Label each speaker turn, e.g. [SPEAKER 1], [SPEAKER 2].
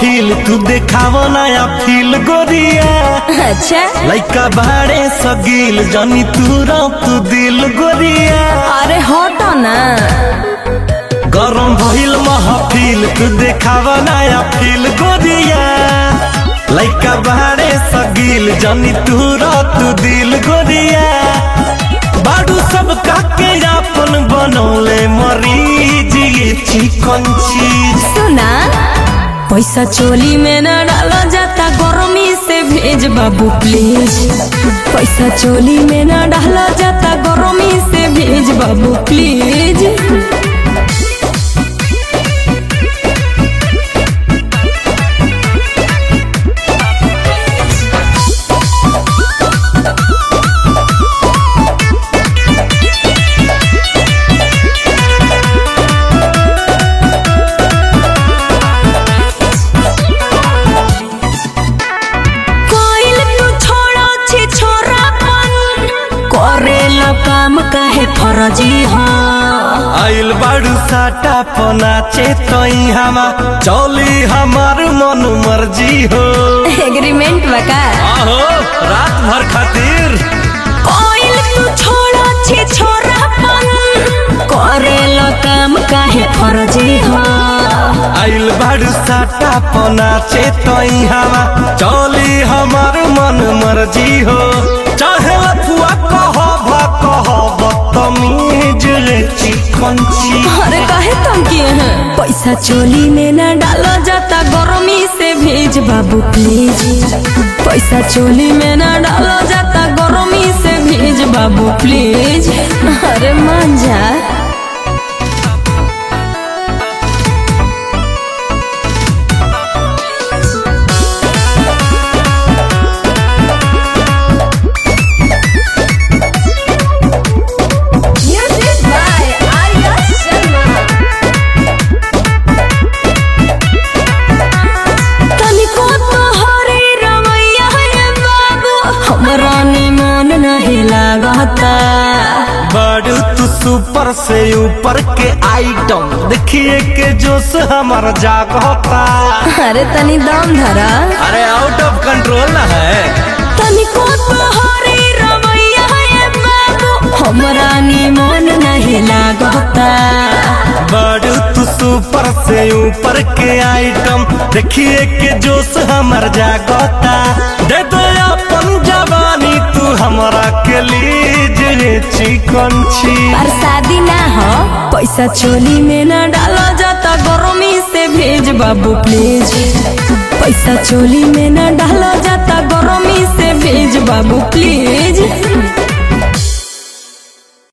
[SPEAKER 1] महफिल तू देखाव नया फील गोरिया
[SPEAKER 2] अच्छा
[SPEAKER 1] लइका बाड़े सगील जनी तू तू दिल गोरिया
[SPEAKER 2] अरे हटो ना
[SPEAKER 1] गरम भइल महफिल तू देखाव नया फील गोरिया लइका बाड़े सगील जनी तू तू दिल गोरिया बाडू सब काके अपन बनौले मरीज ये चिकन चीज
[SPEAKER 2] सुना पैसा चोली में न डाला जाता गर्मी से भेज बाबू प्लीज पैसा चोली में न डाला जाता गर्मी से भेज बाबू प्लीज कोइल तू छोड़ो छी छोरापन करेला काम काहे फरजी हाँ
[SPEAKER 1] आइल बाड़ू साटा पनाचे तई हमा चली हमार मन मर्जी हो
[SPEAKER 2] एग्रीमेंट बका
[SPEAKER 1] आहो रात भर खातिर
[SPEAKER 2] कोइल तू छोड़ो छी छोरापन करेला काम काहे फरजी हाँ
[SPEAKER 1] आइल बाड़ू साटा पनाचे तई हमा चली हमार मन मर्जी हो चाहे लफुआ कह भा कह बदतमीज रे चिकन ची
[SPEAKER 2] अरे काहे तुम किए हैं पैसा चोली में न डाला जाता गर्मी से भेज बाबू प्लीज पैसा चोली में न डाला जाता गर्मी से भेज बाबू प्लीज अरे मान जा Music by Arya Sharma. तनिको तोहरे रवैया रे बाबू हमरा निमन नहीं लागता
[SPEAKER 1] बाड़ू तू सुपर से ऊपर के आइटम देखिए के जोश हमार जागता
[SPEAKER 2] अरे तनी दम धरा
[SPEAKER 1] अरे आउट ऑफ कंट्रोल ना है
[SPEAKER 2] तनिको तोहरे रवैया रे बाबू हमरा निमन नहीं लागता
[SPEAKER 1] बाड़ू तू सुपर से ऊपर के आइटम देखिए के जोश हमार जागता दे दो अपन जवानी तू हमरा के लीज रे चिकन छी
[SPEAKER 2] पर शादी ना हो पैसा चोली में ना डाला जाता गर्मी से भेज बाबू प्लीज पैसा चोली में ना डाला जाता गर्मी से भेज बाबू प्लीज